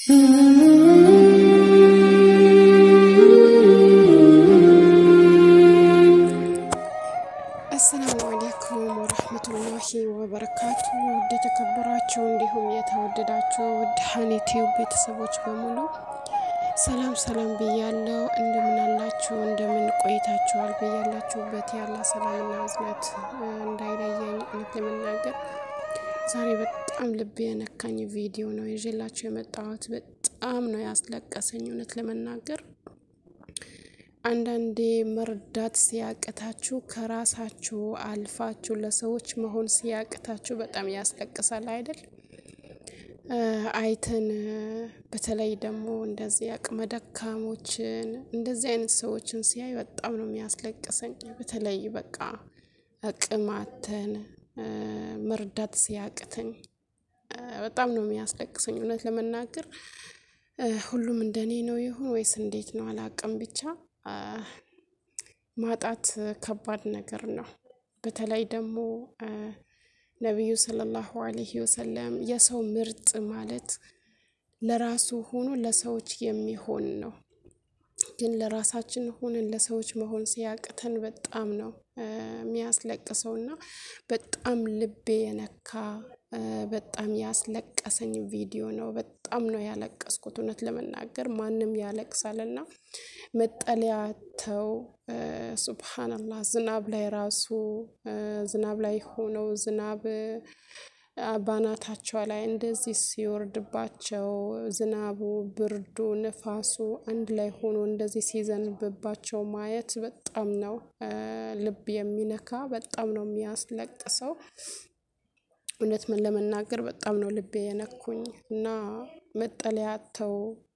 አሰላሙ አሌይኩም ወረህመቱላሂ ወበረካቱ። ውድ የተከበራችሁ እንዲሁም የተወደዳችሁ ውድ ሀኒቲዩብ ቤተሰቦች በሙሉ ሰላም ሰላም ብያለው። እንደምን አላችሁ? እንደምን ቆይታችኋል? ብያላችሁበት ያለ ሰላምና እዝነት እንዳይለየኝ እውነት ለመናገር ዛሬ በጣም ልብ የነካኝ ቪዲዮ ነው ይዤላችሁ የመጣሁት። በጣም ነው ያስለቀሰኝ እውነት ለመናገር አንዳንዴ መርዳት ሲያቅታችሁ ከራሳችሁ አልፋችሁ ለሰዎች መሆን ሲያቅታችሁ በጣም ያስለቅሳል አይደል? አይተን በተለይ ደግሞ እንደዚህ አቅመ ደካሞችን እንደዚህ አይነት ሰዎችን ሲያይ በጣም ነው የሚያስለቅሰኝ። በተለይ በቃ አቅማተን መርዳት ሲያቅተኝ በጣም ነው የሚያስለቅሰኝ እውነት ለመናገር ሁሉም እንደኔ ነው ይሁን ወይስ እንዴት ነው አላቅም ብቻ ማጣት ከባድ ነገር ነው። በተለይ ደግሞ ነቢዩ ሰለላሁ አለይሂ ወሰለም የሰው ምርጥ ማለት ለራሱ ሆኖ ለሰዎች የሚሆን ነው። ግን ለራሳችን ሆነን ለሰዎች መሆን ሲያቅተን በጣም ነው የሚያስለቅሰው እና በጣም ልቤ የነካ በጣም ያስለቀሰኝ ቪዲዮ ነው። በጣም ነው ያለቀስኩት እውነት ለመናገር ማንም ያለቅሳል እና መጠለያ ተው ሱብሃነላህ ዝናብ ላይ ራሱ ዝናብ ላይ ሆነው ዝናብ ባናታቸው ላይ እንደዚህ ሲወርድባቸው ዝናቡ፣ ብርዱ፣ ንፋሱ አንድ ላይ ሆኖ እንደዚህ ሲዘንብባቸው ማየት በጣም ነው ልብ የሚነካ በጣም ነው የሚያስለቅሰው። እውነት ምን ለመናገር በጣም ነው ልቤ የነኩኝ እና መጠለያ አጥተው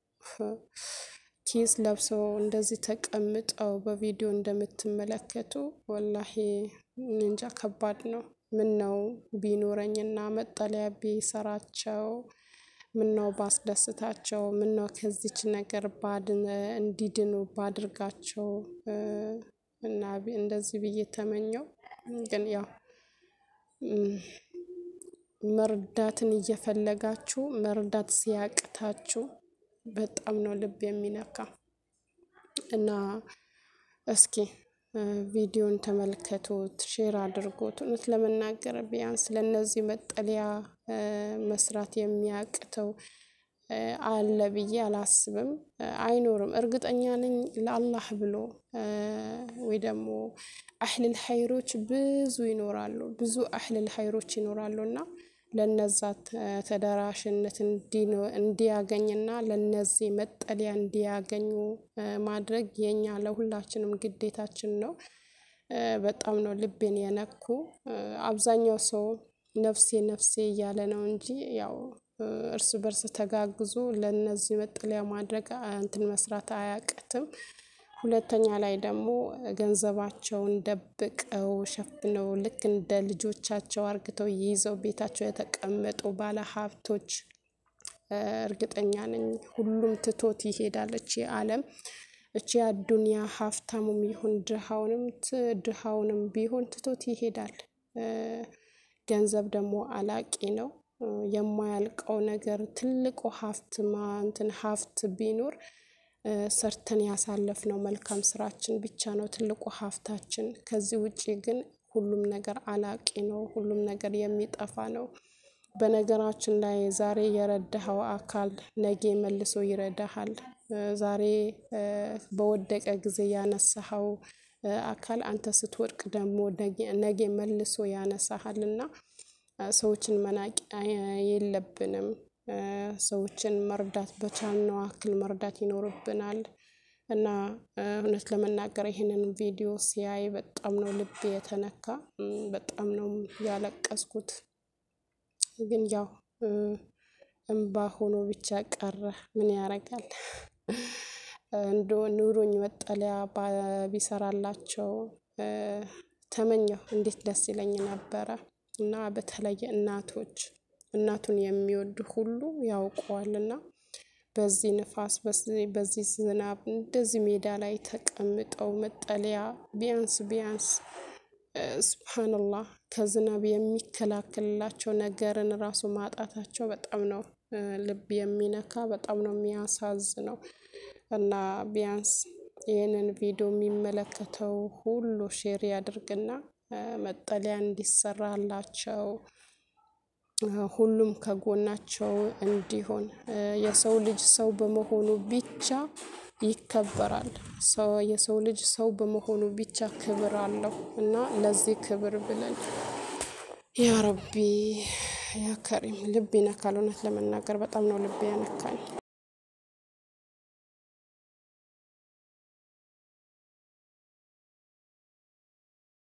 ኪስ ለብሰው እንደዚህ ተቀምጠው በቪዲዮ እንደምትመለከቱ ወላሂ እንጃ ከባድ ነው። ምን ነው ቢኖረኝና መጠለያ ቢሰራቸው ምን ነው ባስደስታቸው ምን ነው ከዚች ነገር እንዲድኑ ባድርጋቸው እና እንደዚህ ብዬ ተመኘው። ግን ያው መርዳትን እየፈለጋችሁ መርዳት ሲያቅታችሁ በጣም ነው ልብ የሚነካ እና እስኪ ቪዲዮን ተመልከቱት፣ ሼር አድርጉት። እውነት ለመናገር ቢያንስ ለእነዚህ መጠለያ መስራት የሚያቅተው አለ ብዬ አላስብም። አይኖርም። እርግጠኛ ነኝ ለአላህ ብሎ ወይ ደግሞ አህልል ሀይሮች ብዙ ይኖራሉ ብዙ አህልል ሀይሮች ይኖራሉ እና ለነዛ ተደራሽነት እንዲያገኝና ለነዚህ መጠለያ እንዲያገኙ ማድረግ የኛ ለሁላችንም ግዴታችን ነው። በጣም ነው ልቤን የነኩ። አብዛኛው ሰው ነፍሴ ነፍሴ እያለ ነው እንጂ ያው እርስ በርስ ተጋግዞ ለእነዚህ መጠለያ ማድረግ እንትን መስራት አያቅትም። ሁለተኛ ላይ ደግሞ ገንዘባቸውን ደብቀው ሸፍነው ልክ እንደ ልጆቻቸው አርግተው ይዘው ቤታቸው የተቀመጡ ባለሀብቶች እርግጠኛ ነኝ ሁሉም ትቶት ይሄዳል። እቺ ዓለም እቺ አዱንያ ሀብታሙም ይሁን ድሃውንም ድሃውንም ቢሆን ትቶት ይሄዳል። ገንዘብ ደግሞ አላቂ ነው። የማያልቀው ነገር ትልቁ ሀብት እንትን ሀብት ቢኖር ሰርተን ያሳለፍነው መልካም ስራችን ብቻ ነው ትልቁ ሀብታችን። ከዚህ ውጪ ግን ሁሉም ነገር አላቂ ነው። ሁሉም ነገር የሚጠፋ ነው። በነገራችን ላይ ዛሬ የረዳኸው አካል ነገ መልሶ ይረዳሃል። ዛሬ በወደቀ ጊዜ ያነሳኸው አካል አንተ ስትወድቅ ደግሞ ነገ መልሶ ያነሳሃል እና ሰዎችን መናቅ የለብንም። ሰዎችን መርዳት በቻልነው አክል መርዳት ይኖርብናል። እና እውነት ለመናገር ይሄንን ቪዲዮ ሲያይ በጣም ነው ልቤ የተነካ በጣም ነው ያለቀስኩት። ግን ያው እምባ ሆኖ ብቻ ቀረ ምን ያደርጋል? እንደው ኑሮኝ መጠለያ ቢሰራላቸው ተመኘሁ እንዴት ደስ ይለኝ ነበረ። እና በተለይ እናቶች እናቱን የሚወዱ ሁሉ ያውቀዋልና በዚህ ንፋስ በዚህ ዝናብ እንደዚህ ሜዳ ላይ ተቀምጠው መጠለያ ቢያንስ ቢያንስ ስብሓንላህ ከዝናብ የሚከላከልላቸው ነገርን ራሱ ማጣታቸው በጣም ነው ልብ የሚነካ በጣም ነው የሚያሳዝነው። እና ቢያንስ ይህንን ቪዲዮ የሚመለከተው ሁሉ ሼር ያድርግና መጠለያ እንዲሰራላቸው ሁሉም ከጎናቸው እንዲሆን የሰው ልጅ ሰው በመሆኑ ብቻ ይከበራል። ሰው የሰው ልጅ ሰው በመሆኑ ብቻ ክብር አለው እና ለዚህ ክብር ብለን ያ ረቢ ያ ከሪም ልብ ይነካል። እውነት ለመናገር በጣም ነው ልብ ያነካኝ።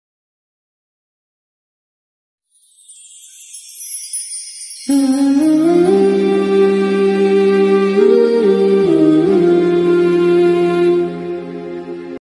Mm-hmm.